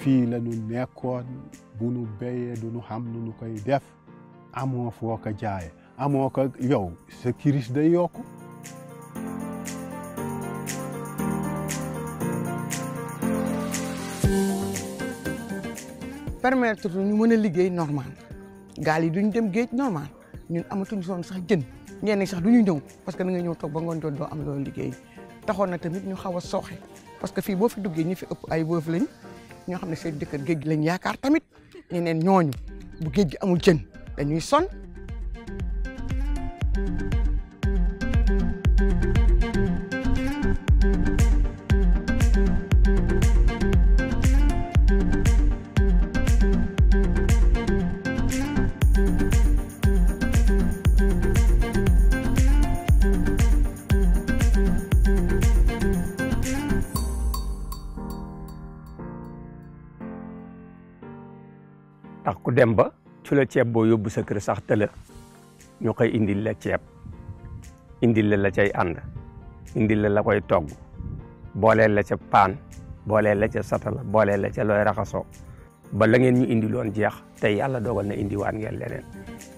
fii la ñu nekkoon bu nu béyee du nu xam nu nu koy def amoo foo ko jaaye amoo ko yow sa kiris day yokku permettre ñu mën a liggéey normal gaal yi duñ dem géej normal ñun amatuñu soon sax jën ñenn ñi sax du ñu ñëw parce que da nga ñëw toog ba ngoon jot doo am loolu liggéey taxoon na tamit ñu xaw a sooxe parce que fii boo fi duggee ñi fi ëpp ay wëf lañ ñoo xam ne seen jëkkër géej gi lañ yaakaar tamit ñeneen ñooñu bu géej gi amul jën dañuy son ndax ku dem ba su la ceeb boo yóbbu sa kër sax tëla ñu koy indil la ceeb indil la la cay ànd indil la la koy togg booleel la ca paan booleel la ca satala booleel la ca looy raxasoo ba la ngeen ñu indiloon jeex tey yàlla dogal na indiwaat ngeen leneen